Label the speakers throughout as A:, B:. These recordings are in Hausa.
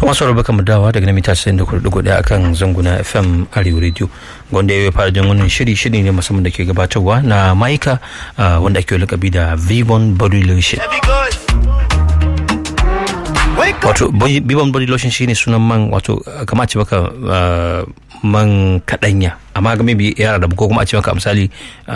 A: kuma sauran baka mu dawa daga namita 94.1 akan zanguna fm arewa radio wanda ya fara jin wannan shiri shiri ne musamman da ke gabatarwa na maika wanda ake lakabi da vivon body lotion wato vivon body lotion shine sunan man wato kama ce baka man kadanya amma ga maybe yara da ko kuma a ce maka misali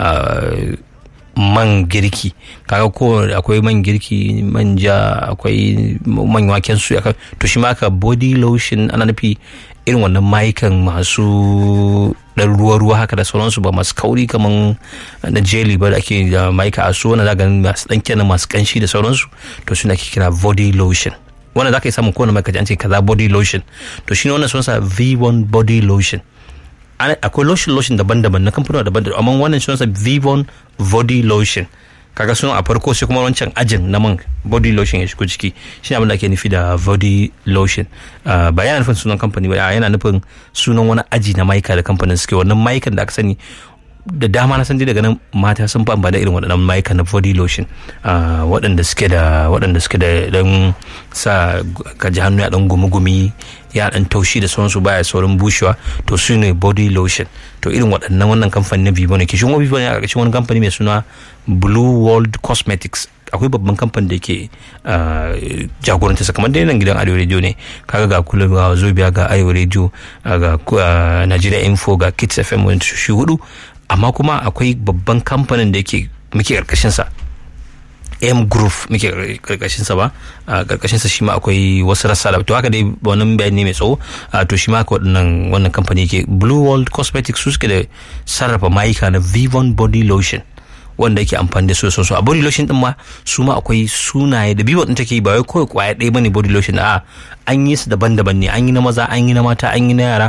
A: man girki kaga ko akwai man girki manja akwai man waken su to shi ma ka body lotion ana nufi irin wannan mayukan masu dan ruwa-ruwa haka da sauransu ba masu kauri kaman na jelly ba da ake da mayuka a su wanda za ganin masu dan kenan masu kanshi da sauransu to suna ke kira body lotion wanda za ka yi samun kowane mai kaji an ce kaza body lotion to shi ne wannan sunansa v1 body lotion akwai lotion lotion daban-daban na kamfanin daban-daban amma wannan sunansa vivon body lotion kaga sunan a farko sai kuma wancan ajin na man body lotion ya shigo ciki shi abin da ake nufi da body lotion ba yana nufin sunan kamfani ba yana nufin sunan wani aji na maika da kamfanin suke wannan maikan da aka sani da dama na san dai daga nan mata sun fi amfani da irin waɗannan mayuka na body lotion waɗanda suke da waɗanda suke da dan sa ka ji hannu ya dan gumi-gumi ya dan taushi da sauransu baya saurin bushewa to su ne body lotion to irin waɗannan wannan kamfani na Vivo ne ke shi kuma Vivo ne a ƙarƙashin wani kamfani mai suna Blue World Cosmetics akwai babban kamfani da ke jagoranta sa kamar dai nan gidan arewa radio ne kaga ga kula ga zobiya ga arewa radio ga Nigeria Info ga Kids FM wani shi hudu amma kuma akwai babban kamfanin da yake muke karkashin sa M Group muke karkashin sa ba a karkashin sa shi ma akwai wasu rassa da to haka dai wannan bayani ne mai tsawo to shi ma haka wannan wannan kamfani yake Blue World Cosmetics su suke da sarrafa mayuka na Vivon Body Lotion wanda yake amfani da su so a body lotion din ma su ma akwai sunaye da bibo din take ba wai kawai kwaya ɗaya bane body lotion a an yi su daban-daban ne an yi na maza an yi na mata an yi na yara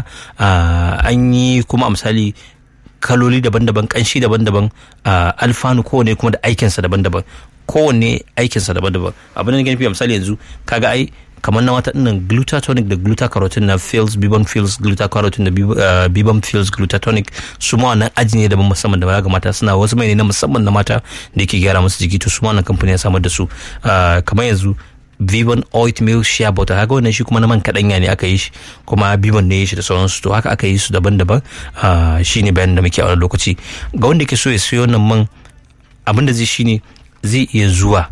A: an yi kuma a misali kaloli daban-daban kanshi daban-daban alfanu kowane kuma da aikinsa daban-daban kowanne aikinsa daban-daban abin da gani misali yanzu kaga ai kamar na wata dinnan glutatonic da glutacarotene na fields bibon fields glutacarotene da bibon fields glutatonic su ma wannan aji ne daban musamman da ga mata suna wasu mai ne na musamman na mata da yake gyara musu jiki to su ma wannan kamfani ya samar da su kamar yanzu Vivon oatmeal shea butter haka wannan shi kuma na man kaɗanya ne aka yi shi kuma Vivon ne ya shi da sauransu to haka aka yi su daban-daban shi ne bayan da muke a wani lokaci ga wanda ke so ya siyo wannan man abin da zai shi ne zai iya zuwa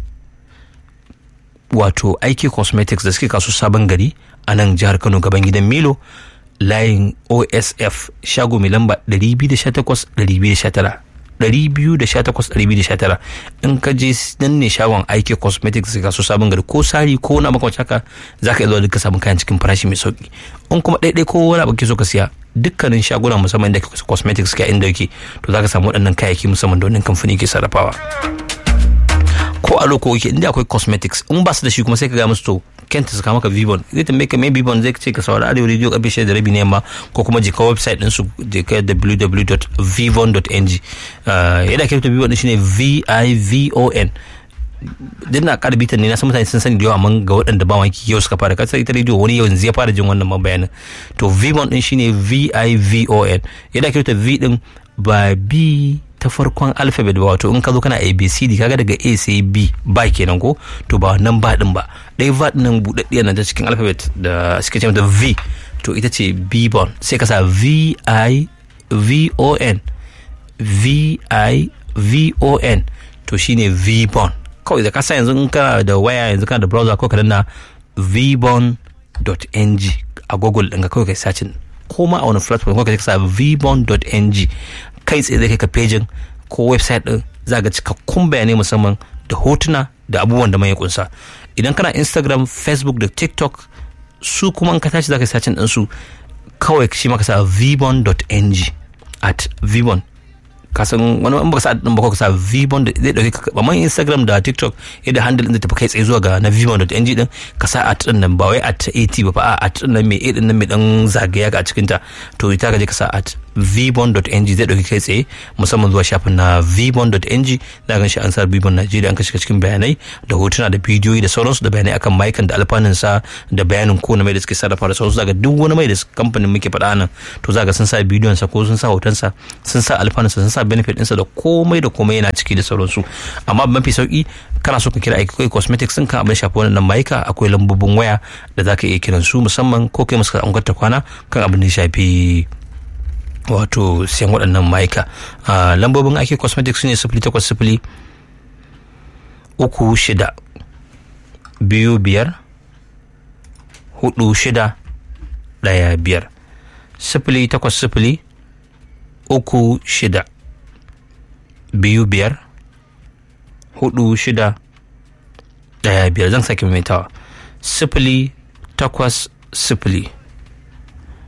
A: wato aiki cosmetics da suke kasu sabon gari a nan jihar kano gaban gidan milo layin osf shago mai lamba 218-219 218-219 in ka je nan ne shagon aiki cosmetics ka so sabon gari ko sari ko na makwanci haka za ka iya zuwa duka samun kayan cikin farashi mai sauki in kuma ɗaiɗai ko wani abu ke so ka siya dukkanin shaguna musamman da cosmetics ka inda yake to za ka samu waɗannan kayayyaki musamman da wannan kamfani ke sarrafawa ko a loko yake inda akwai cosmetics in ba su da shi kuma sai ka ga musu to kenta su maka vivon zai tambaye ka mai vivon zai ce ka saurari arewa radio karfe shida da rabi ne yamma ko kuma jika website din su jika www.vivon.ng yadda ake rubuta vivon din shine v-i-v-o-n din na ƙara bitan ne na san mutane sun sani da yawa amma ga waɗanda ba wanki yau suka fara kasar ita rediyo wani yau yanzu ya fara jin wannan bayanin to vivon din shine v-i-v-o-n yadda ake rubuta v din ba b ta farkon alphabet ba wato in ka zo kana abcd kaga daga a sai b ba kenan ko to ba wannan ba din ba ɗaya ba din buɗaɗɗiyar nan ta cikin alphabet da suke ce mata v to ita ce b bon sai ka sa v i v o n v i v o n to shine v bon kawai da kasa yanzu in kana da waya yanzu kana da browser ko ka danna vbon.ng a google ɗin ka kawai kai sacin ko ma a wani platform ko ka sa vbon.ng kai tsaye zai kai ka pejin ko website din za ga cikakkun bayanai musamman da hotuna da abubuwan da mai kunsa idan kana instagram facebook da tiktok su kuma in ka tashi za ka sacin din su kawai shi maka sa vbon.ng at vbon ka san wani in baka sa din ba ka sa vbon da zai dauke ka amma instagram da tiktok yadda handle din zai tafi kai tsaye zuwa ga na vbon.ng din ka sa at din nan ba wai at at ba fa at din nan mai a din nan mai dan zagaya ga cikin ta to ita ka je ka sa at vbon.ng zai dauki kai tsaye musamman zuwa shafin na vbon.ng za gan shi an sa vbon Najeriya an ka shiga cikin bayanai da hotuna da bidiyoyi da sauransu da bayanai akan maikan da alfanun sa da bayanin ko na mai da suke sarrafa da sauransu zaga duk wani mai da kamfanin muke faɗa nan to zaga sun sa bidiyon sa ko sun sa hoton sa sun sa alfanun sa sun sa benefit ɗinsa da komai da komai yana ciki da sauransu amma mafi sauki kana so ka kira aiki cosmetics sun kan abin shafi wannan maika akwai lambobin waya da za ka iya kiran su musamman ko kai musu an kwana kan abin da ya shafi wato siyan waɗannan ma'aika lambobin ake cosmetics ne sifili takwas sifili uku shida biyu biyar hudu shida ɗaya biyar sifili takwas sifili uku shida biyu biyar hudu shida ɗaya biyar zan sake maimaitawa sifili takwas sifili